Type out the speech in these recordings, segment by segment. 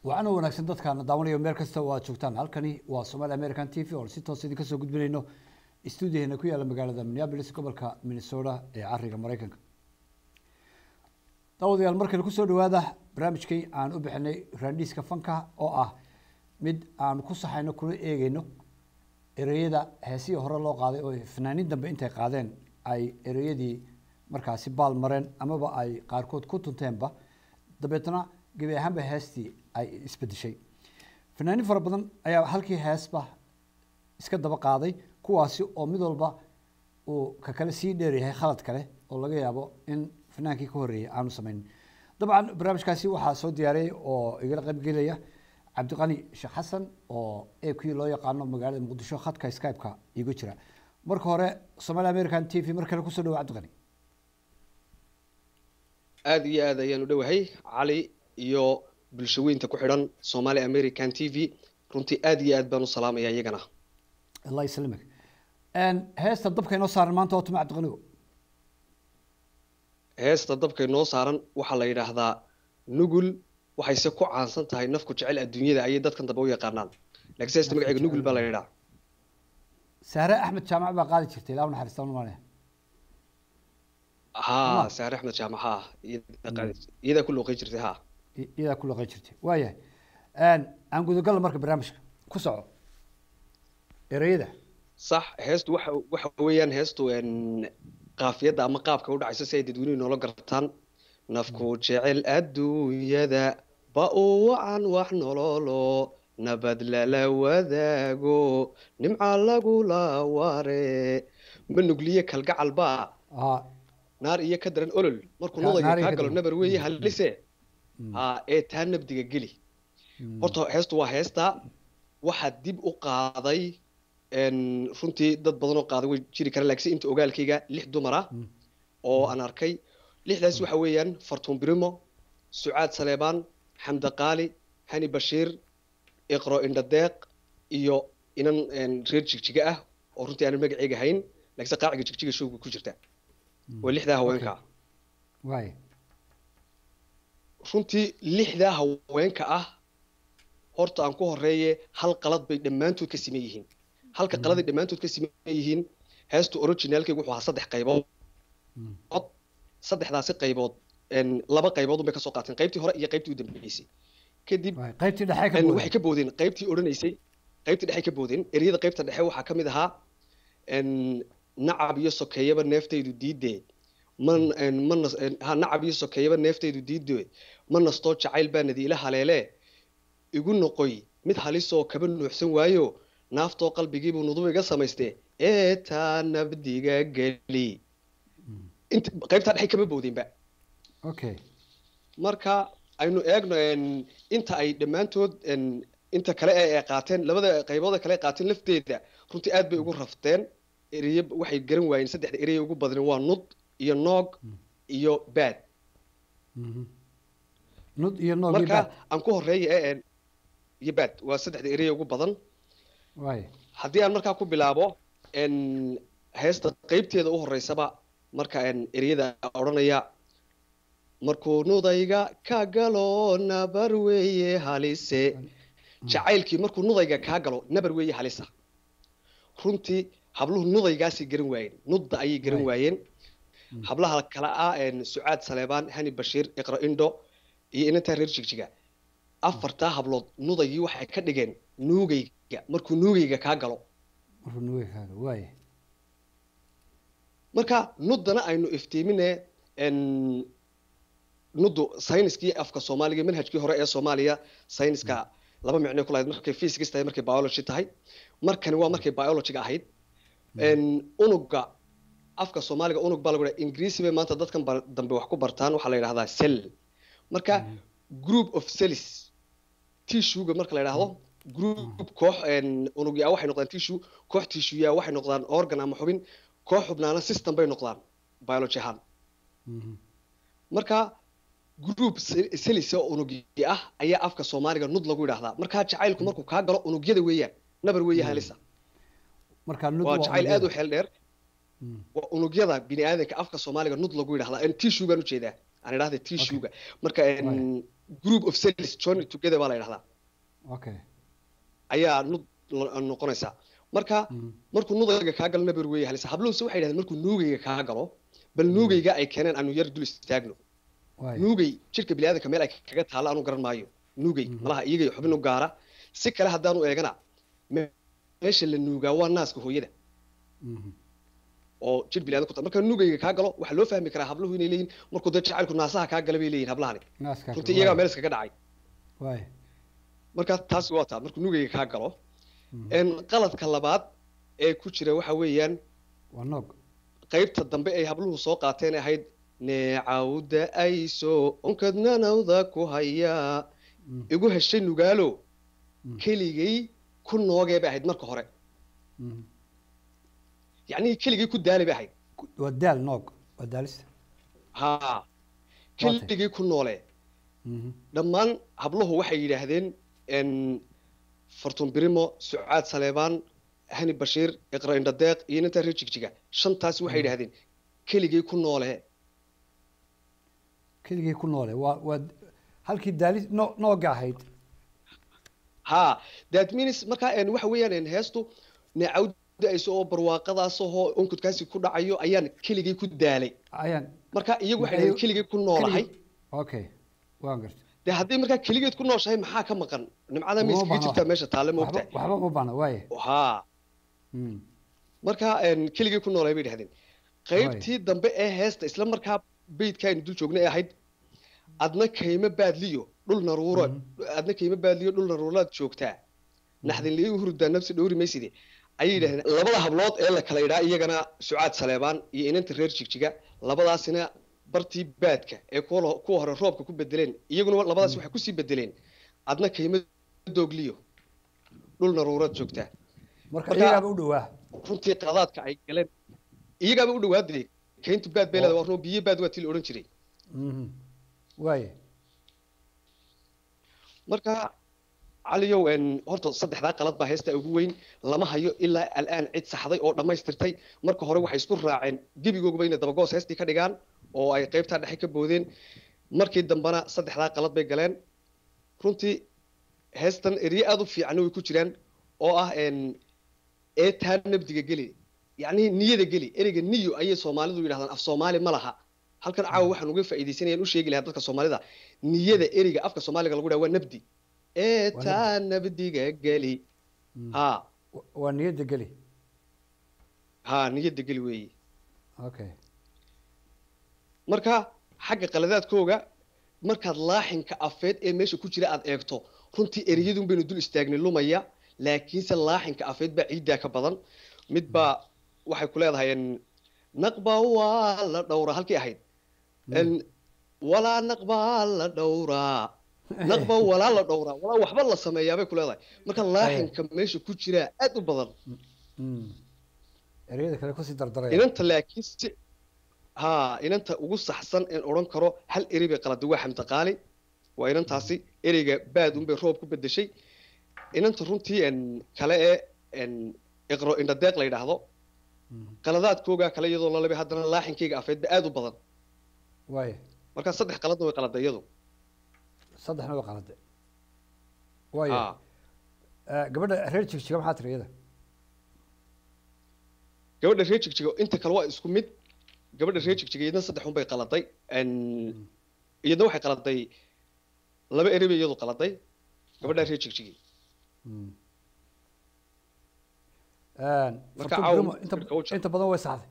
wacan oo wanaagsan dadkaana daawanaya meel kasta oo aad joogtaan halkani waa somaali american t v oon si toos idinka soo gudbinayno stuudiyaheena ku yaalla magaalada minneapolis gobolka minnesota ee cariga maraykanka daawadayaal markale kusoo dhawaada barnaamijkii aan u bixinay raandhiiska fanka oo ah mid aan ku saxayno kuna eegeyno ereyada heesihii hore loo qaaday oo fanaaniin dambe intay qaadeen ay ereyadii markaasi baal mareen amaba ay qaarkood ku tunteenba dabeetna gebi ahaanba heestii ay isbedeshay fanaaniin fara badan ayaa halkii heesba iska daba qaaday kuwaasi oo mid walba uu ka kale sii dheeryahay khalad kale oo laga yaabo in fanaankii ka horreeyay aanu sameynin dabcan barnaamijkaasi waxaa soo diyaariyay oo igala qaybgelaya cabdiqani sheekh xasan oo a q loo yaqaano magaalada muqdisho khadka skype-ka igu jira marka hore somaali american t v mar kale kusoo dhawo cabdiqani aada iyo aad ayaan u dhowahay cali iyo bulshaweynta ku xidhan somaali american t v runtii aada iyo aad baan u salaamaya iyagana allah islamik heesta dabka inoo saaran maanta oo tuma cabdiqanigo heesta dabkay noo saaran waxaa la yidhaahdaa nugul waxayse ku caansan tahay nafku jecel adduunyada ayay dadkan dambe u yaqaanaan laakiin heesta magaceega nugul baa la yidhaha saare axmed jaamac baa qaadi jirtay ilaa naxariista maane ha saare axmed jaamac ha iyadaa ku looqey jirtay ha iyadaa ku looqey jirtay waayahay aan gudagalla marka barnaamijka ku soco ereyada sax heestu waxa waxa weeyaan heestu qaafiyadda ama qaabka u dhacayso si ay dadweynuhu noola gartaan nafku jecel adduunyada ba uu wacan wax nololo nabad lala wadaago nimca lagula ware ma nugliye kalgacal baa naar iyo ka daran olol markuu nudayga kaa galo nabar weeye halise ha ee taa nabdiga geli horta heestu waa heesta waxaa dib u qaaday runtii dad badan oo qaaday way jiri karaan laakiin inta ogaalkayga lix dumar ah oo aan arkay lixdaas waxa weeyaan fartuun birimo sucaad saleebaan xamda qaali hani bashiir iqro indhadeeq iyo inan reer jigjiga ah oo runtii aanan magaceyga hayn laakiinse qaaciga jigjiga showga ku jirta waa lixdaa haweenka runtii lixdaa haweenka ah horta aan ku horeeye hal qalad bay dhammaantood ka siman yihiin halka qaladay dhammaantood ka siman yihiin heestu originaalkaygu wuxuu ahaa saddex qaybood saddexdaasi qaybood laba qaybood unbay kasoo qaateen qaybtii hore iyo qaybtii u dambeysay kadib qaybtii dhexe waxay ka boodeen qaybtii odhanaysay qaybtii dhexe ka boodeen ereyada qaybta dhexe waxaa ka mid ahaa nacab iyo sokeeyaba neeftaydu diidee man mana ha nacab iyo sokeeyaba neeftaydu diidee ma nastoo jacayl baa nadiila haleelee igu noqoy mid halisoo kaba nuuxsan waayo naaftoo qalbigiibuu nuduba iga samaystee ee taa nabdiga geli int qaybtaa dhexe kama boodeenba okay marka aynu eegno inta ay dhammaantood inta kale ee qaateen labada qaybooda kale qaateen lafteeda runtii aad bay ugu rafteen ereye waxay garan waayeen saddexda ereye ugu badan waa nud iyo noog iyo baad nud iyo noog marka aan ku horeeya iyo baad waa saddexda ereye ugu badan haddii aan markaa ku bilaabo heesta qeybteeda u horeysaba marka ereyada odhanaya markuu nudayga ka galo nabar weeye halise jacaylkii markuu nudayga kaa galo nabar weeye halisa runtii habluhu nudaygaasay garan waayeen nudda ayay garan waayeen hablaha kale ah sucaad saleebaan hani bashiir iqra indho iyo inantaa reer jigjiga afartaa hablood nudaygii waxay ka dhigeen nuugayga markuu nuugayga kaa galo marka nuddana aynu iftiimine nuddu sayniskii afka soomaaliga manhajkii hore ee soomaaliya sayniska laba micnay kulahayd markay physics tahay markay biology tahay markani waa markay biologyga ahayd unuga afka soomaaliga unug baa lagu dhaha ingiriisi bay maanta dadkan dambe wax ku bartaan waxaa la yidhahdaa cell marka group of cells tissuega marka la yidhaahdo group koox unugyaa waxay noqdaan tissue koox tissueyaa waxay noqdaan organ ama xubin koox xubnaana system bay noqdaan biology ahaan marka group celis oo unugyi ah ayaa afka soomaaliga nud lagu yidhaahdaa markaa jacaylku markuu kaa galo unugyada weeyaan nabar weeye halisa waa jacayl aad u xeel dheer waa unugyada bini aadanka afka soomaaliga nud lagu yidhahdaa tissue baan ujeedaa aan idhahda tissuega marka group of cells joined together baa la idhahdaa okay ayaa nud noqonaysaa marka markuu nudayga kaa galo nabar weeye halisa habluhuse waxay yidhahdeen markuu nuugayga kaa galo bal nuugayga ay keeneen aanu yar dul istaagno nuugay jidhka biniaadanka meel ay kaga taalla aanu garan maayo nuugay malaha iyagay xubin u gaara si kale haddaanu eegana meesha la nuugaa waa naaska hooyada oo jidh biniadan ku ta marka nuugayga kaa galo waxaa loo fahmi karaa habluhu inay leeyihin markuu dee jacaylku naasaha kaa gala bay leeyihin hablahani runtii iyagaa meel iskaga dhacay marka taas waa taa markuu nuugayga kaa galo qaladka labaad ee ku jira waxa weeyaan waa noog qaybta dambe ay habluhu soo qaateen ahayd neecawda ayso onkadnanawda ku hayaa igu heshay nugaalo keligay ku noogee bay ahayd marka hore yacni keligay ku daalay bay ahayd waa daal noog waa daalista ha keligay ku noole dhammaan habluhu waxay yidhaahdeen fartun birimo sucaad saleebaan hani bashiir iqra indhadeeq iyo nintaa reer jigjiga shantaas waxay yidhahdeen keligay ku noole keligay ku noole waa waa halkii daali no nooga ahayd ha that means markaa waxa weeyaan heestu neecawda ayso oo barwaaqadaas oo onkudkaasi ku dhacayo ayaan keligay ku daalay ayaan marka iyagu waxay yidhahdeen keligay ku noolahay okay waan gartay de haddii markaa keligeed ku nooshahay maxaa ka maqan nimcada ma iskaga jirtaa meesha taale moogta waxba ma baana waaye ha marka keligay ku noolahay bay dhahdeen qaybtii dambe ee heesta isla markaa beydka aynu dul joognay ahayd adna kayma baadliyo dhul naruuro adna kayma baadliyo dhul naruuraad joogtaa naxdin liigu hurdaa nafsi dhowri mayside ayay yidhahdeen labada hablood ee la kala idhaa iyagana sucaad saleebaan iyo inanta reer jigjiga labadaasina bartii baadka ee kuwa hore roobka ku bedeleen iyaguna labadaas waxay kusii bedeleen adna kayma doogliyo dhul naruuraad joogtaa marka iyagaaba u dhawaa runtii qadaadka ay galeen iyagaaba u dhawaaday kayntu baad bay leedahay waa run biyo baad waa tii la odhan jiray waaye marka caliyow horta saddexdaa qalad baa heesta ugu weyn lama hayo ilaa al'aan cid saxday oo dhammaystirtay marka hore waxay isku raaceen gebigoogaba inay dabagoos heestii ka dhigaan oo ay qaybtaa dhexe ka boodeen markii dambena saddexdaa qalad bay galeen runtii heestan erye aada u fiicanna way ku jiraan oo ah eetaa nabdiga geli yacni niyada geli ereyga niyo ayay soomaalidu yidhahdaan af soomaali ma laha halkan caawa waxaan uga faa'iidaysanayaan u sheegi lahaa dadka soomaalida niyada ereyga afka soomaaliga lagu dhaha waa nabdi eetaa nabdiga geli ha waa niyada geli ha niyada geli weeye okay marka xagga qaladaadkooga markaad laaxinka afeed ee meesha ku jira aad eegto runtii ereyadun baynu dul istaagnay lumaya laakiinse laaxinka afeed baa ciiddaa ka badan mid baa waxay ku leedahay naqba waa la dhowraa halkii ahayd walaa naqbaa la dhowraa naqba walaa la dhowraa walaa waxba la sameeyaa bay ku leedahay marka laaxinka meesha ku jiraa aad u badan ereyada kale kusii dardaraya inanta laakiin si ha inanta ugu saxsan in odhan karo hal erey bay qaladay waa xamdi qaali waa inantaasi ereyga baad unbay roob ku bedeshay inanta runtii kale ee iqro indhadeeq la yidhaahdo qaladaadkooga kale iyadoo lalabay haddana laaxinkayga afeedba aad u badan waaye marka saddex qaladna way qaladay iyadu saddexna way qalade waaye gabadha reer jigjiga maxaa tiri iyada gabadha reer jigjiga inta kale waa isku mid gabadha reer jigjiga iyadna saddex un bay qaladay iyadna waxay qaladay laba erey bay iyadu qaladay gabadha reer jigjigi marka inta badan way saxday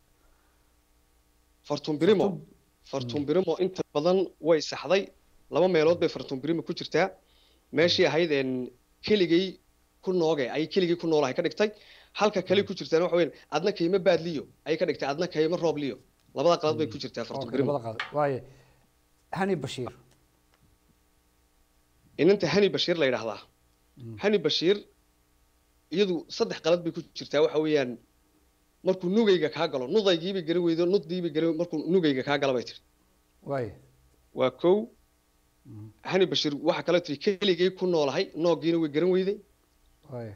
fartun birimo fartun birimo inta badan way saxday laba meelood bay fartun birimo ku jirtaa meeshii ahayd keligay ku nooge ay keligay ku noolahay ka dhigtay halka kale ku jirtaan waxa weyn adna kayma baadliyo ay ka dhigtay adna kayma roobliyo labada qalad bay ku jirtaa fartun birimo waaye hani bashiir inanta hani bashiir la yidhaahdaa hani bashiir iyadu saddex qalad bay ku jirtaa waxa weeyaan markuu nugayga kaa galo nudaygiibay garan weydo nuddiibay garan markuu nugayga kaa gala bay tiri waaye waa kow hani bashiir waxa kale tiri keligay ku noolahay noogiina way garan weyday waaye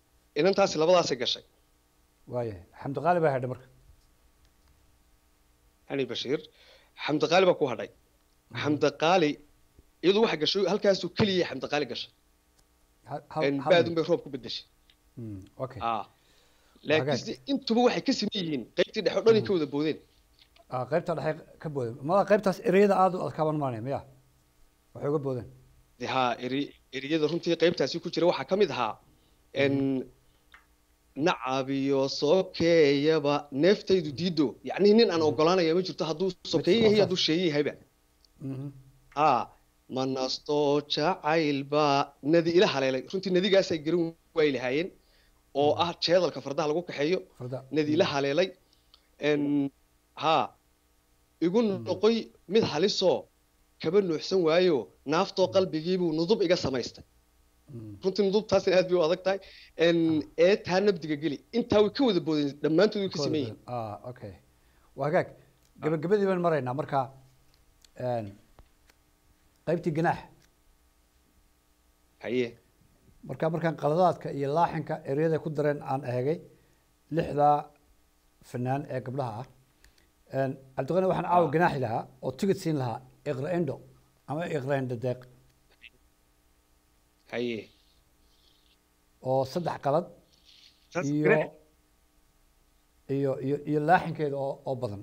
inantaasi labadaasay gashay waaye xamdiqaali baa hadhay marka hani bashiir xamdi qaali baa ku hadhay xamdi qaali iyadu waxa gashay halkaasuu keliya xamdi qaali gashay Hal- hal- En hal baadun mid. bay roob ku bedeshay Mm, okay ah laakiinse intuba waxay ka siman yihiin qaybtii dhexe oo dhan ay ka wada boodeen Ah, qaybta dhexe ka boodeen mada qaybtaas ereyada aad u adkaaban maanay miya waxay uga boodeen De haa eri eriyada runtii qaybtaasi ku jira waxaa ka mid ahaa en nacab iyo sokeeyaba neeftaydu diido yacni nin aan ogolaanaya ma jirto hadduu sokeeye yahay hadduu sheeye yahayba Mhm. haa ma nasto jacayl baa nadi ila haleelay runtii nadigaasay garan waay lahaayeen oo ah jeedalka fardaha lagu kaxeeyo farda nadi ila haleelay en haa igu noqoy mid halisoo kaba nuuxsan waayo naaftoo qalbigiibuu nudub iga samaystay Mm. runtii nudubtaasina aad bay u adag tahay en ee taa nabdiga geli intaa way ka wada boodeen dhammaantood way ka siman yihiin ah okay waa hagaag gabagabadii baan maraynaa marka een, qaybtii ganaax haye marka markaan qaladaadka iyo laaxinka ereyada ku dareen aan eegay lixdaa fanaan ee gabdhaha ah een, cabdiqani waxaan caawa ganaaxi lahaa oo tigid siin lahaa iqra endo ama iqra endo deeq haye oo saddex qalad Saas iyo ganaax. iyo iyo iyo laaxinkeeda oo oo badan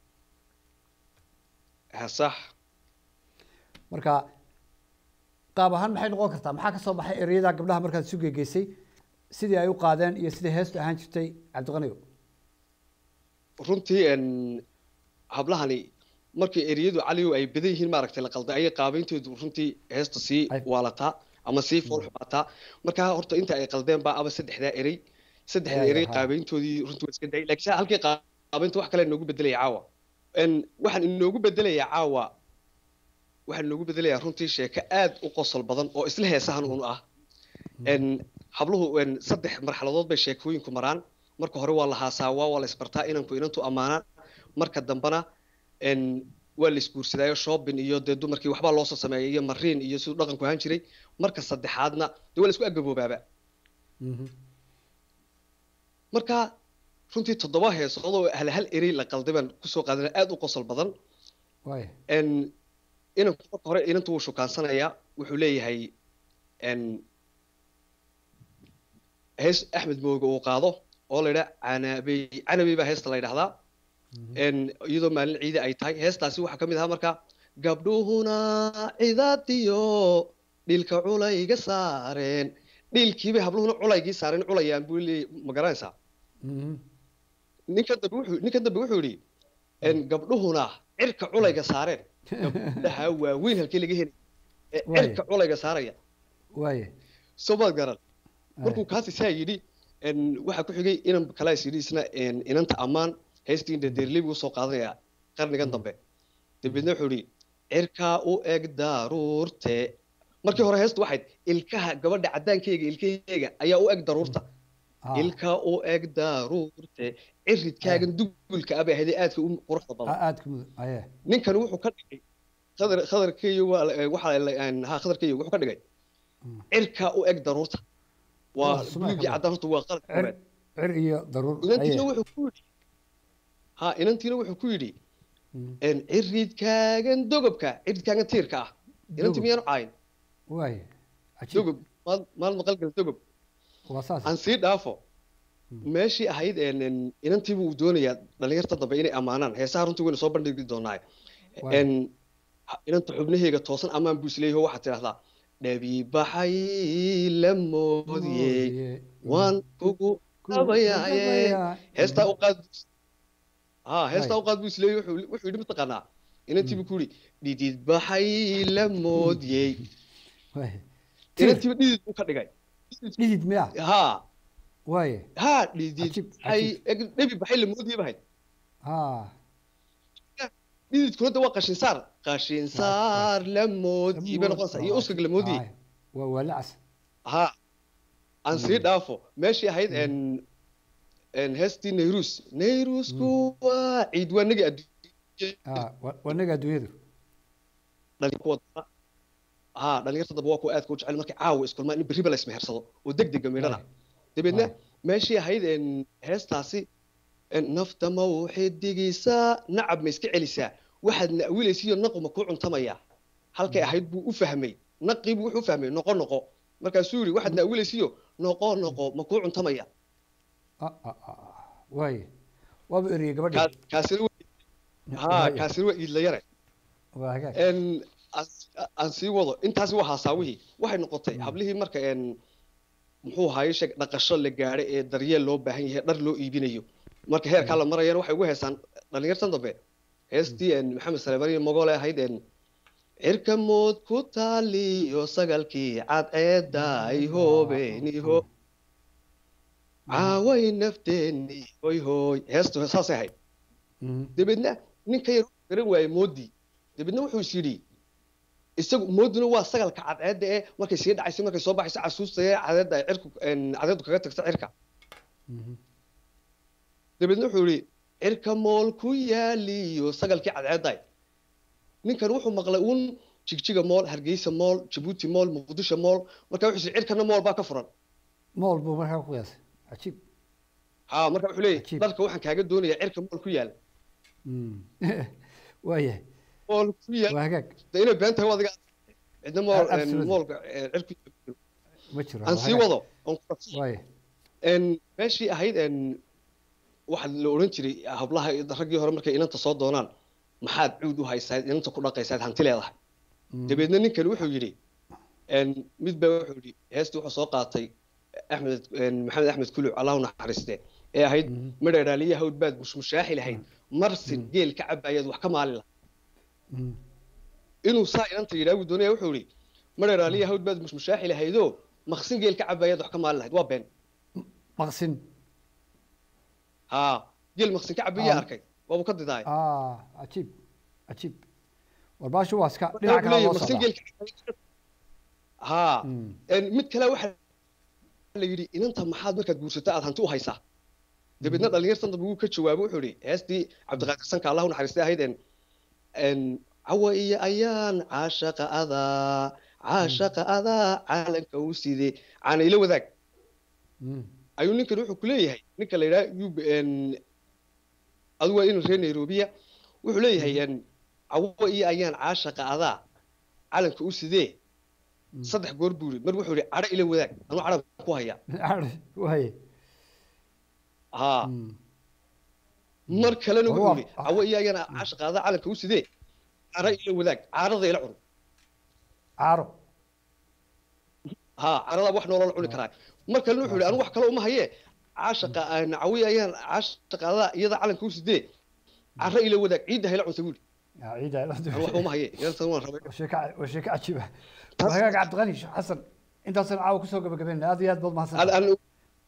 ha sax marka qaab ahaan maxay noqon kartaa maxaa ka soo baxay ereyada gabdhaha markaad isu gegeysay sidii ay u qaadeen iyo sidii heestu ahaan jirtay cabdiqanigo runtii en hablahani markii eriyadu caliyow ay badan yihiin maaragtay la qalday ayay qaabayntoodu runtii heesta sii Ay- waalataa ama sii foolxumaataa markaa horta inta ay qaldeen baa aba saddexdaa erey saddexda Ay, erey ha. qaabayntoodii runtii waa iska dayay laakiin saa halkii qaabaynta wax kale inoogu bedelaya caawa en waxaan inoogu bedelayaa caawa waxaan inoogu bedelayaa runtii sheeko aad u qosol badan oo isla heesahan un ah en habluhu en saddex marxaladood bay sheekooyinku maraan marka hore waa la haasaawaa waa la isbartaa inanku inantu ammaanaan marka dambena en waa la isguursadaayo shopping iyo dee dumarkii waxbaa loosoo sameeyay iyo mariin iyo siduu dhaqanku ahaan jiray marka saddexaadna dee waa la isku agaboobaaba Mhm. marka runtii toddoba heesood oo hal hal erey la qalday baan kusoo qaadana aad u qosol badan waaya en inanku marka hore inantu wuu shukaansanayaa wuxuu leeyahay en hees axmed mooga uu qaado oo la yidhaha canabey canabey baa heesta la yidhahdaa en iyadoo maalin ciida ay tahay heestaasi waxaa ka mid ahaa marka gabdhuhuna cidaadiyo dhilka culayga saareen dhilkiibay habluhuna culaygii saareen culayaan buu leeyay ma garanaysaa Mhm. ninkan dambe wuxuu ninkan dambe wuxuu yidhi en gabdhuhuna cirka culayga saareen gabdhaha waaweyn halkii laga helay ee Waaye. cirka culayga saaraya waaya soo maad garan Ay. markuu kaasi saa yidhi en waxaa ku xigay inan kalaas yidhi isna en inanta ammaan heestii inta deerlibi usoo qaadanaya qarnigan dambe dabeedna wuxuu yidhi cirkaa u eg daruurte markii hore heestu waxayd ilkaha gabadha caddaankeyga ilkaheyga ayaa u eg daruurta Ah. ilka u eg daruurte ciridkaagan dugulka abay ahayd ee aadka u quruxda badan Ah, aad ka mudug aye ninkani wuxuu ka dhigay khadar khadarkeeyo waa la- waxaa la- en, ha khadarkeeyo wuxuu ka dhigay Mm. cirka u eg daruurta waa Oh, sumac buluugii ka caddaan horta waa qalad cir koobaad cir iyo daruur inantiina aye wuxuu ku yidhi ha inantiina wuxuu ku yidhi Mm. en ciridkaagan dogobka ciridkaagan tiirka ah inanti Dogob. miyaanu caayin waaya cajiib dogob maal maal maqalgal dogob waa saas aan sii dhaafo meeshii ahayd en en inantiibu uu doonayaa dhalinyarta dambe inay ammaanaan heesaha runtii wayna soo bandhigi doonaa Waay. en ha- inanta xubnaheega toosan ammaan buu isleeyaho waxaad tidhahdaa dhabi baxay la moodiyey Moodiyey. waan kugu Ku- dhabayaaye dhabayaa. heestaa u qaad ha heestaa u qaad buu isleeyahy wuxuu wuxuu yidhi mataqaanaa inantiibu ku yidhi dhidid baxay la moodiyey waaya Tiir. inantiiba dhidid buu ka dhigay dhidid miya ha waaya ha dhidid Cajiib, baxay cajiib. eg- dhabi baxay la moodiyey bahayd ha dhididkuna de waa qashin saar qashin saar la moodiyey bay noqonaysaa iyo uskag la moodiyey Aye. waa waa lacas ha aan sii dhaafo meeshii ahayd en en heestii nayrus nayrusku waa ciid waa nagi adduunya Ah, waa waa naga adduunyadu dhalin kuwa damba ha dhalinyarta dambe waa kuwa aadka u jecel markay caawa iskulmaan in berriba la ismehersado oo deg dega midhana Aye. dabeedna Aye. meeshii ahayd en heestaasi nafta ma u xidigisaa nacab ma iska celisaa waxaad na'wilaysiyo naqu ma kuu cuntamaya halkay ahayd buu u fahmay naqiibuu wuxuu u fahmay noqo noqo markaasuu yidhi waxaad na'wilaysiyo noqo noqo ma kuu cuntamaya Ah, ah, ah, ah. waaye waaba eriyey gabadhii Kaa- kaasina wa- haa Waaye. kaasina waa iidlayare waa hagaag En, aan- aan sii wado intaasi waa haasaawihii waxay noqotay hablihii marka en muxuu ahaye sheeg dhaqasho la gaadhay ee daryeel loo baahan yahay dhar loo iibinayo marka heerkaa la marayana waxay ugu heesaan dhalinyartan dambe heestii en maxamed salebaniyo mogole ahayd en cirka mood ku taaliyo sagalkii cadceeda ay hoobeeniho caaway nafteeni hoy hoy heestu saasay ahayd Mhm. dabeedna ninka yar wuxuu garan waayey moodii dabeedna wuxuu is yidhi isagu mooduna waa sagalka cadceedda ee markay sii dhacayso markay soo baxayso casuusta ee cadeedda ay cirku en, cadeeddu kaga tagto cirka Mhm. dabeedna wuxuu yidhi cirka mool ku yaaliyo sagalkii cadceedday ninkan wuxuu maqlay uun jigjiga mool hargeysa mool jabuuti mool muqdisho mool marka wuxuu is yidhi cirkana mool baa ka furan mool buu markaa ku qiyaasay cajiib ha marka wuxuu leeyahy Cajiib. dharka waxaan kaaga doonayaa cirka mool ku yaal Mm. waayahay mool ku yaal waa hagaag de inay been tahay waa adiga cidna mool en, Absolutely. moolka en, cirku ma jiro aan waa sii hagaag. wado oon ku waaye En, meeshii ahayd en, waxaa la odhan jiray hablaha raggii hore markay inanta soo doonaan maxaad cuud u haysayd inanta ku dhaqaysayd hanti leedahay Mm. dabeedna ninkan wuxuu yidhi en, mid baa wuxuu yidhi heestii wuxuu soo qaatay axmed en, maxamed axmed kuluc allahu naxariiste ee ahayd Mhm. madheeraaliya hawd baad mushmushaaxi lahayd marsin geel ka cabayaad wax ka maalin lahayd Mm. inuu saa inanta yidhaagu doonaya wuxuu yidhi madheeraaliya hawd baad mushmushaaxi lahaydoo maqsin geel ka cabayaad wax ka maalin lahayd waa been maqsin haa geel maqsin ka cabayaa Ah. arkay waabuu ka didaay ah cajiib cajiib warbaashu waa iska Wuxuu dhinac kale leeyahay loo maqsin socdaa geel ka cabayaa haa Mm. En, mid kale waxaa la yidhi inanta maxaad markaad guursato aad hanti u haysaa dabeedna dhalinyartan dambe wuu ka jawaabay wuxuu yidhi heestii cabdiqaadir sanka allahu naxariistay ahayd en en cawa iyo ayaan caashaqa adaa caashaqa adaa caalanka u sidee caana ila wadaag Mm. ayuu ninkan wuxuu ku leeyahay ninka la yidhaha yub en adigu waa in reer nairobiya wuxuu leeyahay en cawa iyo ayaan caashaqa adaa calanka u sidee saddex goor buu yidhi mar wuxuu yidhi cadho ila wadaag anuu cadha ku haya waaye haa Mm. mar kalena War wuxuu waa- yidhi cawo iyo ayana caasha qaada calanka u sidee cara ila wadaag caarada ila cun caaro haa carada wax noolala cuni karaa mar kalena wuxuu yidhi anigu wax kale uma haye caashaqa cawi ayaan caasha qaada iyada calanka u sidee cara ila wadaag ciidda hayla cunta buuli yaa ciida anigu waxba uma haye intan waan rabay waa sheeko waa sheeko cajiib ah waa hagaag cabdiqani sheekh xasan intaasaan caawa kusoo gabagabeynaa aad iyo aad baad Aan- mahadsan aan-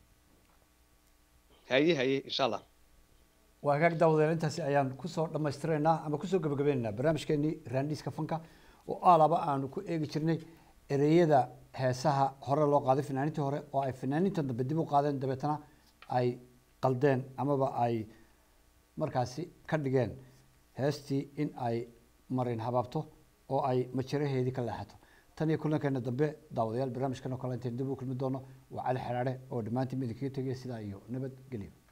haye haye insha allah waa hagaag daawadeel intaasi ayaan kusoo dhammaystiraynaa ama kusoo gabagabaynaynaa barnaamijkeenii raandhiiska fanka oo aalaba aanu ku eegi jirnay ereyada heesaha hore loo qaaday fanaaniintii hore oo ay fanaaniintan dambe dib u qaadeen dabeetana ay qaldeen amaba ay markaasi ka dhigeen heestii in ay marin habaabto oo ay majaraheedii ka leexato tan iyo kulankeena dambe daawadayaal barnaamijkan oo kale intayn dib u kulmi doono waa cali xeraare oo dhammaantiin idinkaga tegaya sidaa iyo nabadgelyo